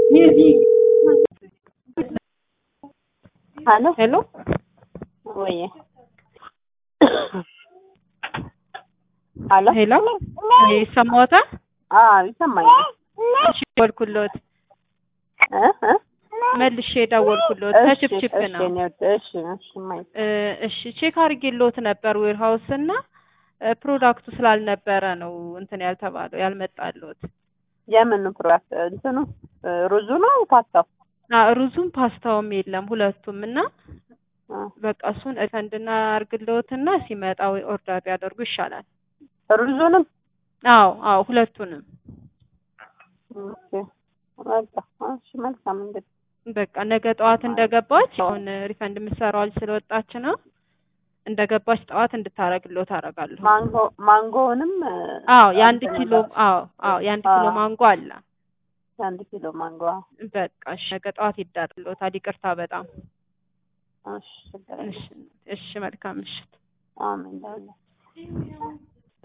ሄሎ ሄሎ ወይ ሄሎ ሄሎ ይሰማዎታል? አዎ ይሰማኛል። እሺ ደወልኩልዎት፣ እ እ መልሼ ደወልኩልዎት። ከችፕችፕ እሺ ነው። እኔ ወድ- እሺ እሺ ማይ እ እሺ ቼክ አድርጌልዎት ነበር ዌር ሃውስ እና እ ፕሮዳክቱ ስላልነበረ ነው እንትን ያልተባለው ያልመጣልዎት። የምን ፕሮዳክት እንትኑ እ ሩዙ ነው ፓስታው? አ ሩዙም ፓስታውም የለም ሁለቱም እና እ በቃ እሱን ሪፈንድ እናድርግልዎትና ሲመጣ ወይ ኦርደር ቢያደርጉ ይሻላል። ሩዙንም አዎ አዎ ሁለቱንም ኦኬ በቃ እሺ መልካም እንግዲህ በቃ ነገ ጠዋት እንደገባች አሁን ሪፈንድ የምትሰራው ልጅ ስለወጣች ነው እንደገባች ጠዋት እንድታረግልዎት አደርጋለሁ። ማንጎ ማንጎውንም እ አዎ የአንድ እንትን ኪሎ አዎ አዎ የአንድ ኪሎ አዎ። ማንጎ አለ። የአንድ ኪሎ ማንጎ በቃ እሺ ነገ ጠዋት ይዳርልዎታል። ይቅርታ በጣም እሺ ችግር የለም። እሺ እሺ መልካም ምሽት። አሜን ለሁላችንም።